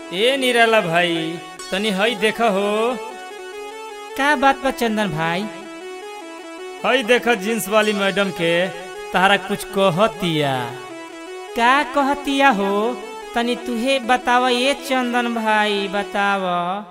ए निराला भाई तनी हई देख हो का बात बा चंदन भाई हई देख जींस वाली मैडम के तारा कुछ कहतिया का कहतिया हो तनी तुहे बताव ये चंदन भाई बताव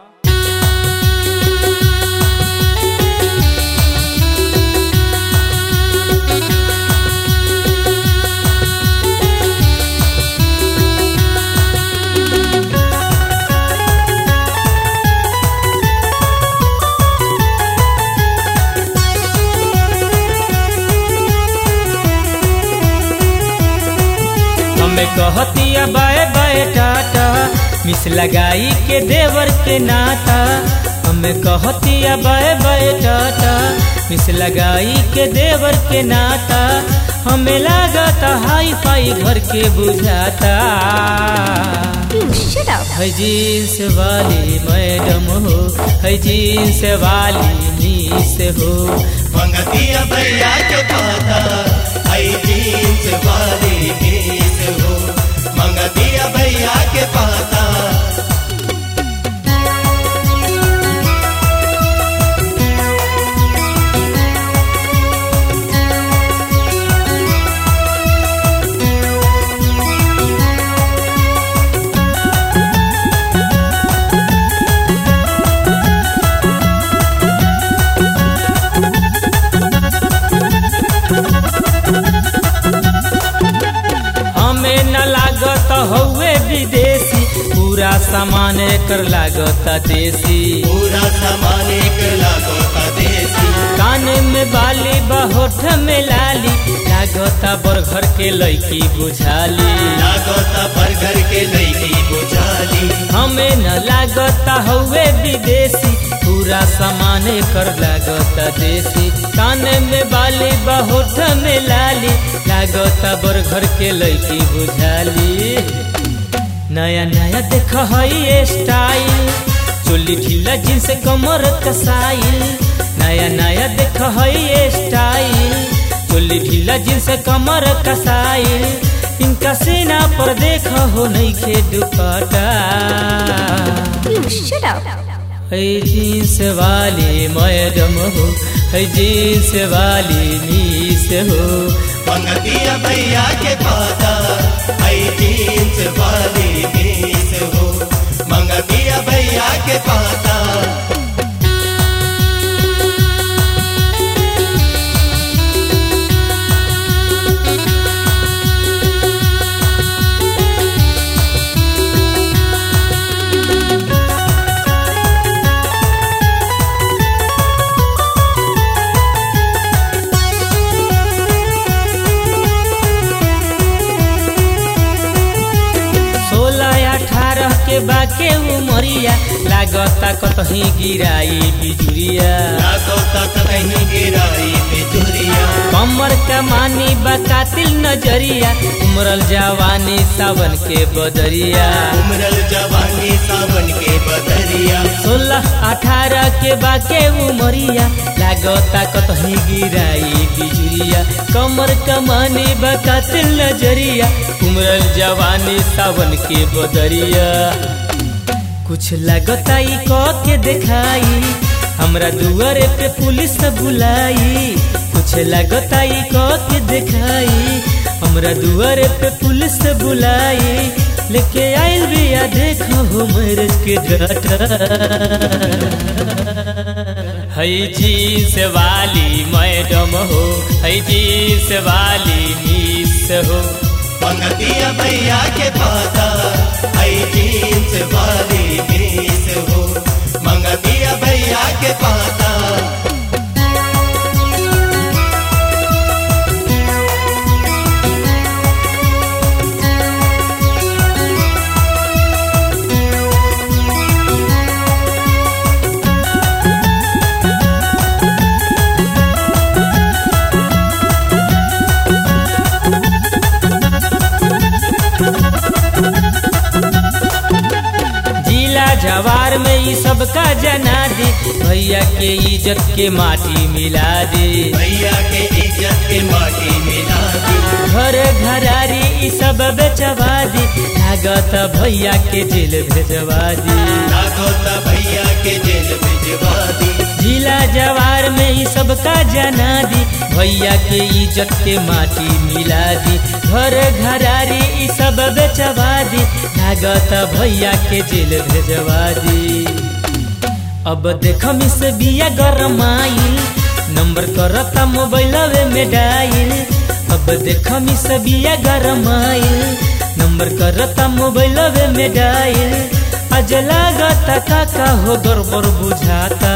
हमें कहतिया बाय बाय टाटा मिस लगाई के देवर के नाता हमें कहतिया बाय बाय टाटा मिस लगाई के देवर के नाता हमें लागता हाई फाई घर के बुझाता You shut up. है जींस वाली मैडम हो है जींस वाली मीस हो मंगतिया भैया के पाता आई जींस वाली मीस हो मंगतिया भैया के पाता हमें न लागत हौवे विदेशी पूरा सामान कर लागत देसी पूरा सामान एक लागो का देसी कान में बाली बहोठ में लाली लागता बरघर के लड़की बुझाली लागोता पर घर के लईकी बुझाली हमें न लागता हौवे विदेशी पूरा सामान कर लागता देसी कान में बाली बहोठ में लाली लागता बरघर के लड़की बुझाली नया नया देख हई स्टाइल चोली ढीला जींस कमर कसाइल नया नया देख हई स्टाइल चोली ढीला जींस कमर कसाइल इनका सीना पर देख हो नहीं खे दुपट्टा You shut up. है जींस वाली मैडम हो है जींस वाली मीस हो मंगतिया भैया के पाता आई जींस वाली मीस हो मंगतिया भैया के पाता सोलह अठारह के बाके उमरिया लागता कतही गिराई बिजुरिया लागोता कहीं गिराई बिजुरिया कमर कमानी बकातिल नजरिया उमरल जवानी सावन के बदरिया उमरल जवानी सावन के बदरिया सोलह अठारह के बाके उमरिया लागता कतही गिराई बिजुरिया कमर कमानी बकातिल नजरिया उमरल जवानी सावन के बदरिया कुछ लगता ई क के दिखाई हमरा दुआरे पे पुलिस बुलाई कुछ लगता ई क के दिखाई हमरा दुआरे पे पुलिस बुलाई लेके आइल बिया देखो हो मैरिज के डाटा है जींस वाली मैडम हो है जींस वाली मिस हो मंगतिया भैया के पाता आई जींस वाली मीस हो मंगतिया भैया के पाता जिला जवार में ई सबका जना दी भैया के इज्जत के माटी मिला दे भैया के इज्जत के माटी मिला दी घर घरारी ई सब बेचवा दी लागत भैया के जेल भेजवा दी लागोता भैया के जेल भिजवा दी जिला जवार में ई सबका जना दी भैया के इज्जत के माटी मिला दी घर घरारी ई सब बेचवा दी लागत भैया के जेल भेजवा दी अब देख मिस बिया गरमाइल नंबर करता मोबाइलवे में डायल अब देख मिस बिया गरमाइल नंबर करता मोबाइलवे में डायल आज लागता काका हो गड़बड़ बुझाता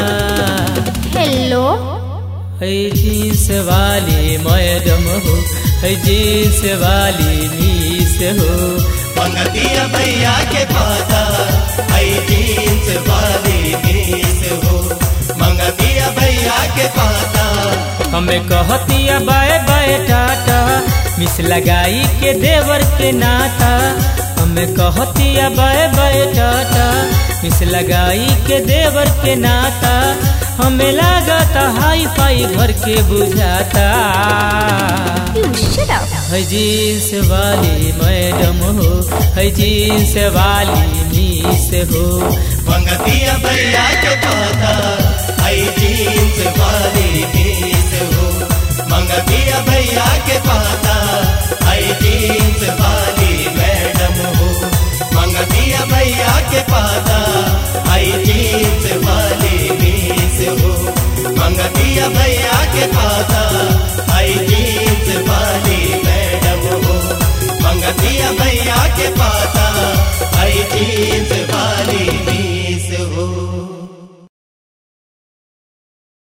हेलो है जींस वाली मैडम हो है जींस वाली मीस हो मंगतिया भैया के पाता आई जींस वाली मीस हो मंगतिया भैया के पाता हमें कहतिया बाय बाय टाटा मिस लगाई के देवर के नाता हमें कहतिया बाय बाय टाटा मिस लगाई के देवर के नाता हमें लागता हाई फाई भर के बुझाता यू शट अप है जींस वाली मैडम हो है जींस वाली मीस हो मंगतिया भैया के पाता आई जींस वाली मीस हो मंगतिया भैया के पाता आई जींस वाली मैडम हो मंगतिया भैया के पाता आई जींस वाली मीस हो मंगतिया भैया